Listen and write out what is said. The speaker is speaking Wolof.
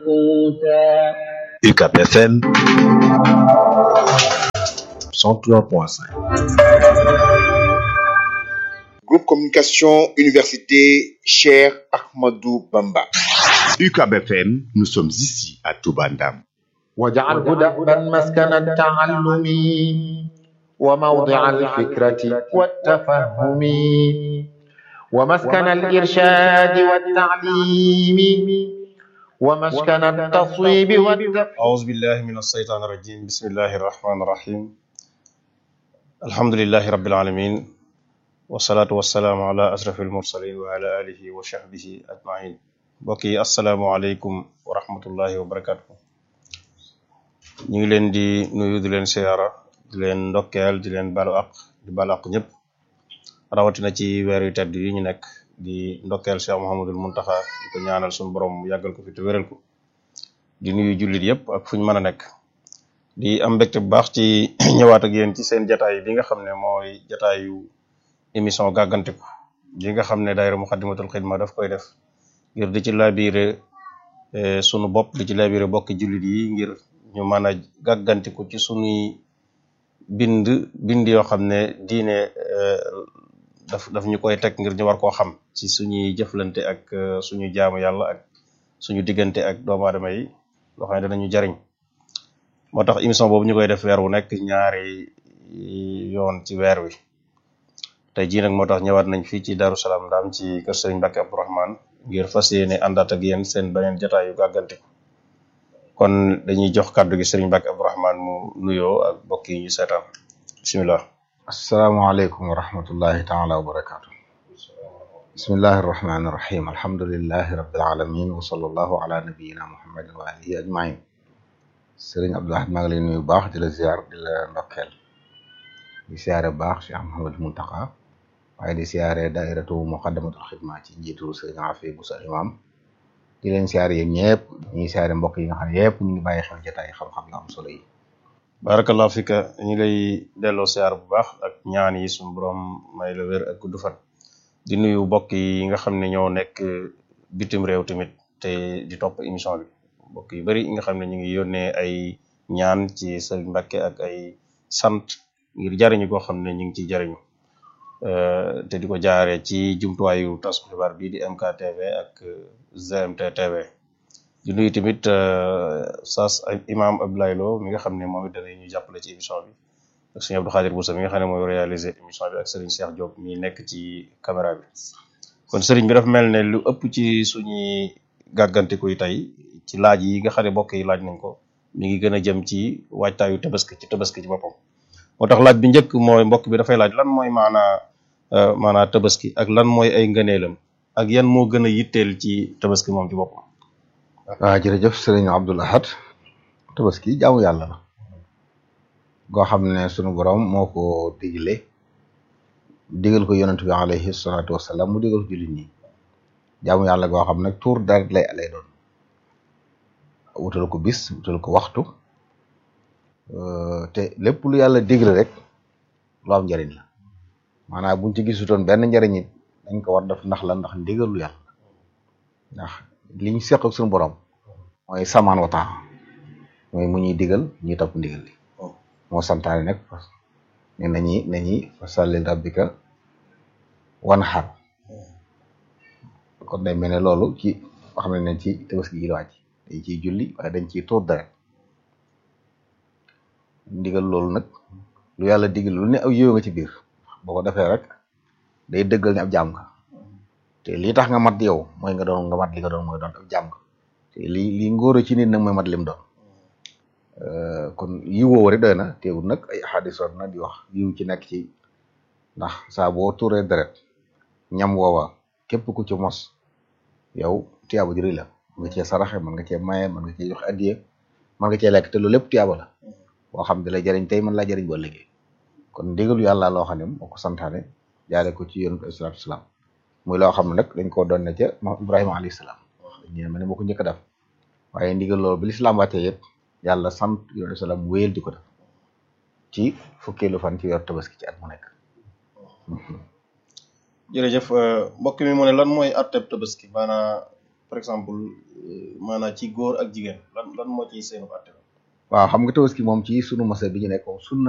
قوتا UCAP FM 103.5 Groupe Communication Université Cher Ahmadou Bamba. UCAB FM, nous sommes ici à Toubandam. واجعله دأبا مسكن التعلم وموضع الفكرة والتفهم ومسكن الإرشاد والتعليم ومسكن التصويب والتفهيم أعوذ بالله من الشيطان الرجيم بسم الله الرحمن الرحيم الحمد لله رب العالمين والصلاة والسلام على أشرف المرسلين وعلى آله وصحبه أجمعين بقي السلام عليكم ورحمة الله وبركاته ñu ngi leen di nuyu di leen siyaara di leen ndokkeel di leen balu ak di balu ak ñëpp rawatina ci weer yu tedd yi ñu nekk di ndokkeel Cheikh Mouhamadul Muntaxa di ko ñaanal suñu borom mu yàggal ko fi te wéral ko di nuyu jullit yëpp ak fu ñu mën a nekk di am mbégte bu baax ci ñëwaat ak yéen ci seen jataay bi nga xam ne mooy jataayu émission gàggantiku bi nga xam ne daayira Muxaddamatul Xidma daf koy def ngir di ci laabire sunu bopp di ci laabire bokki jullit yi ngir ñu mën a gàggantiku ci sunuy bind bind yoo xam ne diine daf daf ñu koy teg ngir ñu war koo xam ci suñuy jëflante ak suñu jaamu yàlla ak suñu diggante ak doomu aadama yi loo xam ne danañu jariñ moo tax émission boobu ñu koy def weer wu nekk ñaari yoon ci weer wi tey jii nag moo tax ñëwaat nañ fii ci Darou Salaam Ndaam ci kër Sëriñ Mbàkke Abdourahmane ngir fas yéene àndaat ak yéen seen beneen jataayu gàggantiku kon dañuy jox kàddu gi Sëriñ Mbàkke Abdourahmane mu nuyoo ak mbokk yi ñu seetaan bisimilah. asalaamaaleykum wa rahmatullahi taala wa barakaatu bismillahi arrahmani irrahim alhamdulilahi rabbil alamin wa sallallahu ala nabiyina muhammadin wa alihi ajmain sëriñ Abdul Ahad maa ngi lay nuyu baax di la ziar di la ndokkeel di siyaare baax Cheikh Mouhamad Muntaqa waaye di siyaare daairatu muqaddamatul xidma ci njiitu sëriñ Afi Busa imam di leen siyaare yéen ñëpp ñuy siyaare mbokk yi nga xam ne yëpp ñu ngi bàyyi xel jotaay xam-xam nga am solo yi barakallahu fika ñu lay delloo siyaar bu baax ak ñaan yi suñu borom may la wér ak gudd fan di nuyu mbokk yi nga xam ne ñoo nekk bitim réew tamit te di topp émission bi mbokk yu bari yi nga xam ne ñu ngi yónnee ay ñaan ci Sëriñ Mbàkke ak ay sant ngir jariñu koo xam ne ñu ngi ciy jariñu te di ko jaare ci jumtuwaayu tas xibaar bii di MKTV ak GMT TV di nuyu tamit sas imam Abdoulaye Lo mi nga xam ne moom it dana ñu jàppale ci émission bi ak sëñ Abdou Khadir Boussa mi nga xam ne mooy réaliser émission bi ak Serigne Cheikh Diop mi nekk ci caméra bi kon Serigne bi dafa mel ne lu ëpp ci suñuy gàggantiku yi tey ci laaj yi nga xam ne mbokk yi laaj nañ ko mi ngi gën a jëm ci waajtaayu tabaski ci tabaski ci boppam moo tax laaj bi njëkk mooy mbokk bi dafay laaj lan mooy maanaa maanaa tabaski ak lan mooy ay ngëneelam ak yan moo gën a yitteel ci tabaski moom ci boppam waaw jërëjëf sëriñ Abdul Ahad tabaski jaamu yàlla la goo xam ne sunu borom moo ko digle digal ko yonent bi alayhi salaatu wasalaam mu digal ko jullit ñi jaamu yàlla goo xam ne tuur deret lay lay doon wutal ko bis wutal ko waxtu te lépp lu yàlla digle rek lu am njariñ la maanaam buñ ci gisutoon benn njariñ it dañ ko war def ndax la ndax ndigal lu yàlla ndax li ñu seq ak suñu borom mooy samaan wa taa mooy mu ñuy digal ñuy topp ndigal li moo santaane nag ne nañi nañi fasalli rabbika wanhar kon day mel ne loolu ci xam ne ci tabaski gi la wàcc dañ ciy julli waaye dañ ciy tuur deret ndigal loolu nag lu yàlla digal lu ne aw yëw nga ci biir boo ko defee rek day dëggal ne ab jaam nga te lii tax nga mat yow mooy nga doon nga mat li nga doon mooy doon ab jaam nga te lii lii ngóora ci nit nag mooy mat lim doon kon yi woowu rek doy na teewul nag ay xadis war na di wax yiw ci nekk ci ndax saa boo tuuree deret ñam woowa képp ku ci mos yow tiyaaba ju rëy la mën nga cee saraxe mën nga cee maye mën nga cee joxe addiye mën nga cee lekk te loolu lépp tiyaaba la boo xam ne lay jëriñ tey mën laa jëriñ boo liggéey kon ndigalu yàlla loo xam ne moo ko santaane jaare ko ci yonent bi salaatu salaam muy loo xam ne nag dañ koo doon ne ca Ibrahima alayhi salaam ñu ne ma ne moo ko njëkk a def waaye ndigal loolu bi lislaam wàccee yëpp yàlla sant yonent bi salaam wéyal di ko def ci fukkeelu fan ci yor tabaski ci at mu nekk jërëjëf mbokk mi mu ne lan mooy atteb tabaski maanaam par exemple maanaam ci góor ak jigéen lan lan moo ciy seenu àtte waaw xam nga tabaski moom ci sunu masa bi ñu nekk moom sunna